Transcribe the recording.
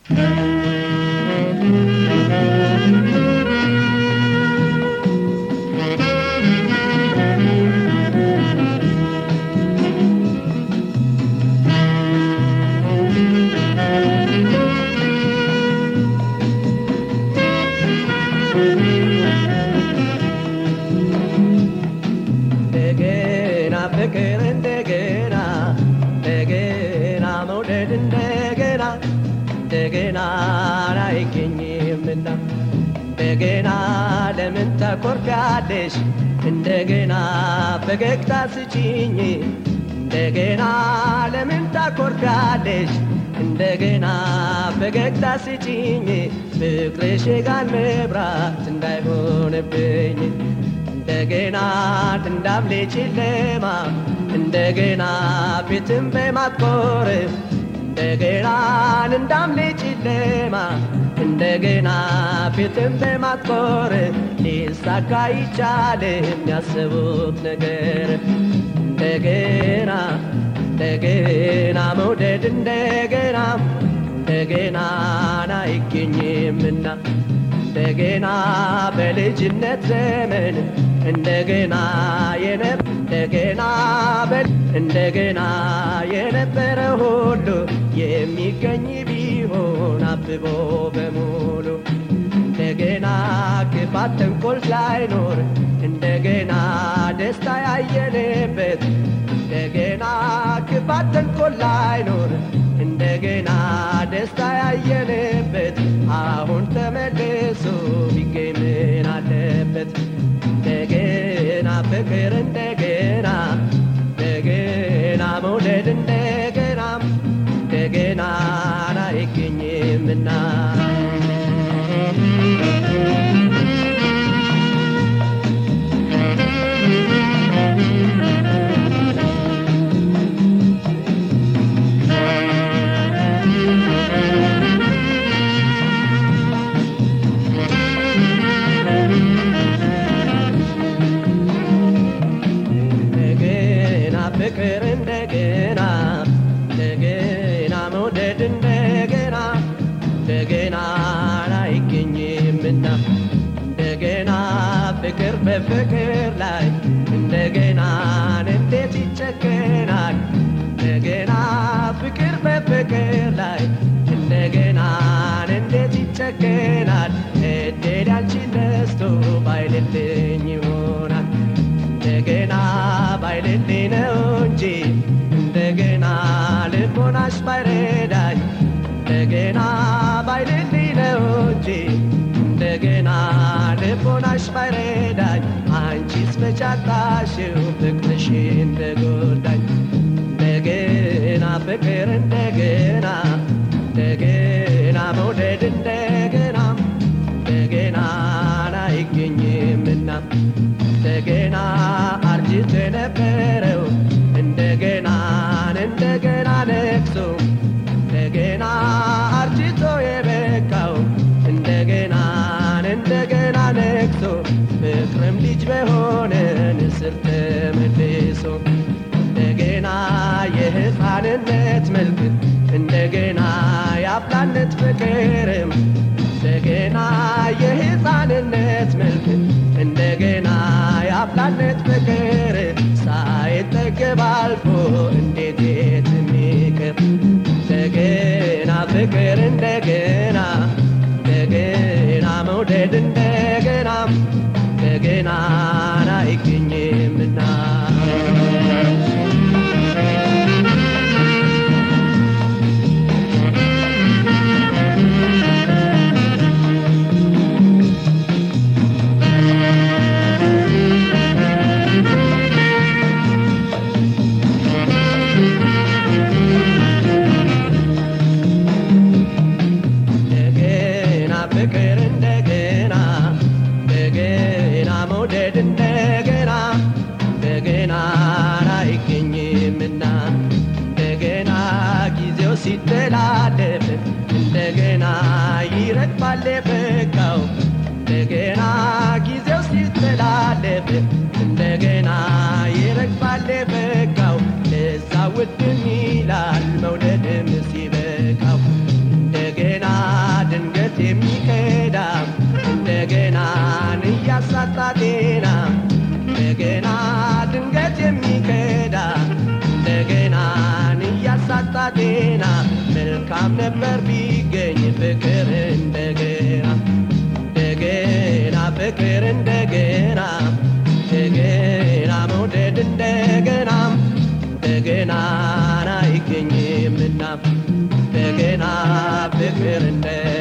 እንደገና ፍቅር እንደገና እንደገና መውደድ እንደገና እንደገና አይገኝምና እንደገና ለምን ታኮርፊያለሽ እንደገና ፈገግታ ስጪኝ እንደገና ለምን ታኮርፊያለሽ እንደገና ፈገግታ ስጪኝ ፍቅርሽ የጋን መብራት እንዳይሆንብኝ እንደገና እንዳምሌ ጨለማ እንደገና ፊትን በማትኮር እንደገና እንዳምሌ ጨለማ እንደገና ፊትን በማትኮር ሊሳካ ይቻል የሚያስቡት ነገር እንደገና እንደገና መውደድ እንደገና እንደገና አይገኝምና እንደገና በልጅነት ዘመን እንደገና የነ- እንደገና በ- እንደገና የነበረ ሁሉ የሚገኝ ቢሆን አብቦ በሙሉ እንደገና ክፋት ተንኮል ሳይኖር እንደገና ደስታ ያየንበት እንደገና ክፋት ተንኮል ላይኖር እንደገና ደስታ ያየንበት አሁን ተመልሶ ቢገኝ ምን አለበት? እንደገና ፍቅር እንደገና እንደገና መውደድ እንደገና እንደገና አይገኝምና እንደገና ፍቅር እንደገና እንደገና መውደድ እንደገና እንደገና አይገኝምና እንደገና ፍቅር በፍቅር ላይ እንደገና እንዴት ይጨከናል? እንደገና ፍቅር በፍቅር ላይ እንደገና እንዴት ይጨከናል? እድል ያንቺን ነስቶ ባይልልኝ ይሆናል እንደገና ባይልልኝ ነው እንጂ እንደገና ልቦናሽ ባይረዳኝ እንደገና ባይልልኝ ነው እንጂ እንደገና ልቦናሽ ባይረዳኝ አንቺስ መቻጣሽው ፍቅርሽ እንደጎዳኝ እንደገና ፍቅር እንደገና እንደገና መውደድ እንደገና እንደገና አይገኝምና እንደገና አርጅቶ የነበረው እንደገና እንደገና ነግሶ እንደገና አርጅቶ የበቃው እንደገና እንደገና ነግሶ ፍቅርም ልጅ በሆነ ንስር ተመልሶ እንደገና የሕፃንነት መልክ እንደገና የአፍላነት ፍቅርም እንደገና የሕፃንነት መልክ እንደገና የአፍላነት ፍቅር ሳይጠገብ አልፎ እንዴት የት የሚቀር እንደገና ፍቅር እንደገና እንደገና መውደድ እንደገና እንደገና አይገኝምና እንደገና ፍቅር እንደገና እንደገና መውደድ እንደገና እንደገና አይገኝምና እንደገና ጊዜው ሲተላለፍ እንደገና ይረግፋል የበቃው እንደገና ጊዜው ሲተላለፍ እንደገና ይረግፋል የበቃው ለዛ ውድም ይላል መውደድም ሲበቃው እንደገና ጤና እንደገና ድንገት የሚከዳ እንደገናን እያሳጣ ጤና መልካም ነበር ቢገኝ ፍቅር እንደገና እንደገና ፍቅር እንደገና እንደገና መውደድ እንደገና እንደገና አይገኝምና እንደገና ፍቅር እንደ